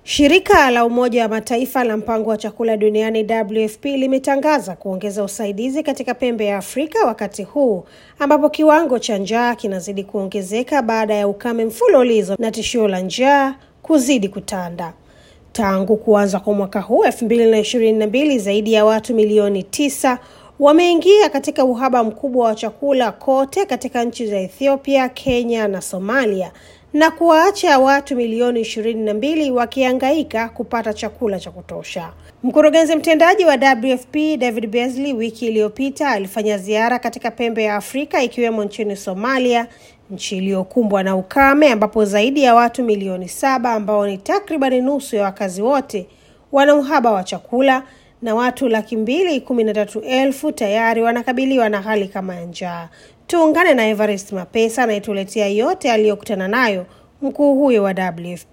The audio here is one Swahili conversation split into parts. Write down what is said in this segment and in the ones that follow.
Shirika la Umoja wa Mataifa la Mpango wa Chakula Duniani WFP limetangaza kuongeza usaidizi katika pembe ya Afrika wakati huu ambapo kiwango cha njaa kinazidi kuongezeka baada ya ukame mfululizo na tishio la njaa kuzidi kutanda. Tangu kuanza kwa mwaka huu 2022, zaidi ya watu milioni tisa wameingia katika uhaba mkubwa wa chakula kote katika nchi za Ethiopia, Kenya na Somalia na kuwaacha watu milioni ishirini na mbili wakihangaika kupata chakula cha kutosha. Mkurugenzi mtendaji wa WFP David Beasley wiki iliyopita alifanya ziara katika pembe ya Afrika ikiwemo nchini Somalia, nchi iliyokumbwa na ukame ambapo zaidi ya watu milioni saba ambao ni takribani nusu ya wakazi wote wana uhaba wa chakula na watu laki mbili kumi na tatu elfu tayari wanakabiliwa na hali kama ya njaa. Tuungane na Everest Mapesa anayetuletea yote aliyokutana nayo mkuu huyo wa WFP.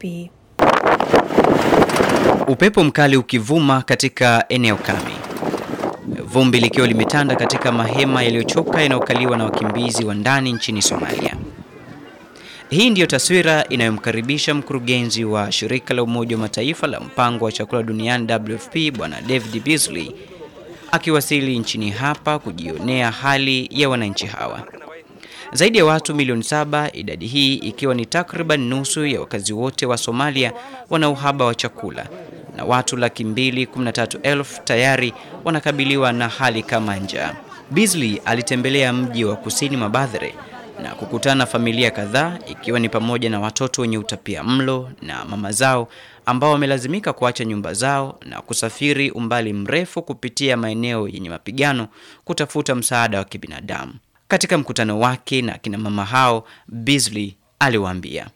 Upepo mkali ukivuma katika eneo kame, vumbi likiwa limetanda katika mahema yaliyochoka yanayokaliwa na wakimbizi wa ndani nchini Somalia. Hii ndiyo taswira inayomkaribisha mkurugenzi wa shirika la Umoja wa Mataifa la mpango wa chakula duniani WFP Bwana David Beasley akiwasili nchini hapa kujionea hali ya wananchi hawa. Zaidi ya watu milioni saba, idadi hii ikiwa ni takriban nusu ya wakazi wote wa Somalia, wana uhaba wa chakula na watu laki mbili kumi na tatu elfu tayari wanakabiliwa na hali kama njaa. Beasley alitembelea mji wa kusini mwa Badhere na kukutana na familia kadhaa ikiwa ni pamoja na watoto wenye utapia mlo na mama zao ambao wamelazimika kuacha nyumba zao na kusafiri umbali mrefu kupitia maeneo yenye mapigano kutafuta msaada wa kibinadamu. Katika mkutano wake na kina mama hao, Beasley aliwaambia,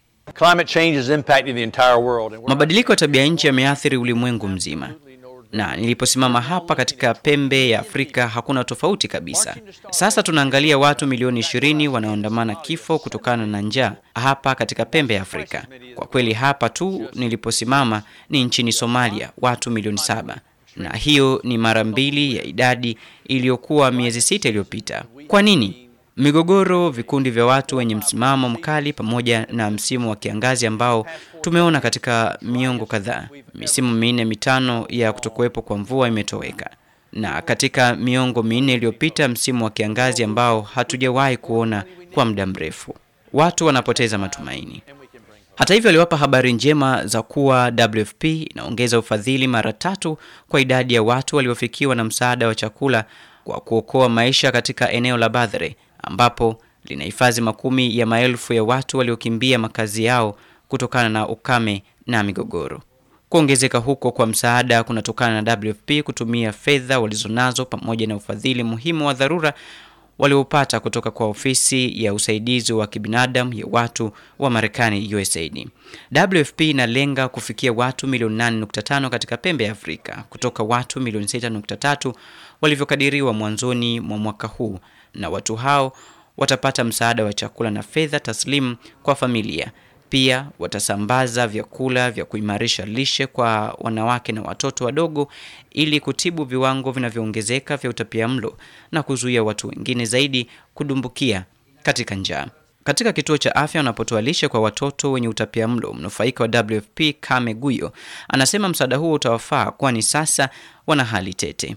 mabadiliko ya tabia nchi yameathiri ulimwengu mzima na niliposimama hapa katika pembe ya Afrika hakuna tofauti kabisa. Sasa tunaangalia watu milioni ishirini wanaoandamana kifo kutokana na njaa hapa katika pembe ya Afrika. Kwa kweli hapa tu niliposimama ni nchini Somalia, watu milioni saba, na hiyo ni mara mbili ya idadi iliyokuwa miezi sita iliyopita. Kwa nini? Migogoro, vikundi vya watu wenye msimamo mkali, pamoja na msimu wa kiangazi ambao tumeona katika miongo kadhaa. Misimu minne mitano ya kutokuwepo kwa mvua imetoweka, na katika miongo minne iliyopita msimu wa kiangazi ambao hatujawahi kuona kwa muda mrefu. Watu wanapoteza matumaini. Hata hivyo, aliwapa habari njema za kuwa WFP inaongeza ufadhili mara tatu kwa idadi ya watu waliofikiwa na msaada wa chakula kwa kuokoa maisha katika eneo la Badhere ambapo linahifadhi makumi ya maelfu ya watu waliokimbia makazi yao kutokana na ukame na migogoro. Kuongezeka huko kwa msaada kunatokana na WFP kutumia fedha walizonazo pamoja na ufadhili muhimu wa dharura waliopata kutoka kwa ofisi ya usaidizi wa kibinadamu ya watu wa Marekani USAID. WFP inalenga kufikia watu milioni 8.5 katika pembe ya Afrika kutoka watu milioni 6.3 walivyokadiriwa mwanzoni mwa mwaka huu, na watu hao watapata msaada wa chakula na fedha taslimu kwa familia. Pia watasambaza vyakula vya kuimarisha lishe kwa wanawake na watoto wadogo ili kutibu viwango vinavyoongezeka vya utapiamlo na kuzuia watu wengine zaidi kudumbukia katika njaa. Katika kituo cha afya wanapotoa lishe kwa watoto wenye utapiamlo, mnufaika wa WFP Kame Guyo anasema msaada huo utawafaa, kwani sasa wana hali tete.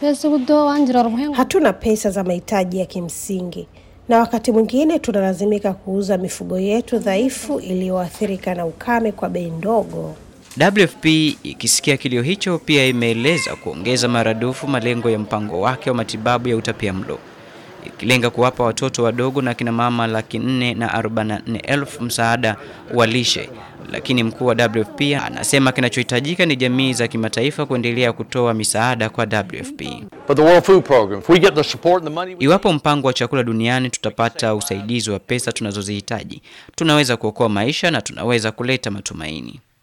Hatuna pesa za mahitaji ya kimsingi na wakati mwingine tunalazimika kuuza mifugo yetu dhaifu iliyoathirika na ukame kwa bei ndogo. WFP ikisikia kilio hicho, pia imeeleza kuongeza maradufu malengo ya mpango wake wa matibabu ya utapiamlo ikilenga kuwapa watoto wadogo na kina mama laki nne na arobaini na nne elfu msaada wa lishe. Lakini mkuu wa WFP anasema kinachohitajika ni jamii za kimataifa kuendelea kutoa misaada kwa WFP. Iwapo mpango wa chakula duniani tutapata usaidizi wa pesa tunazozihitaji, tunaweza kuokoa maisha na tunaweza kuleta matumaini.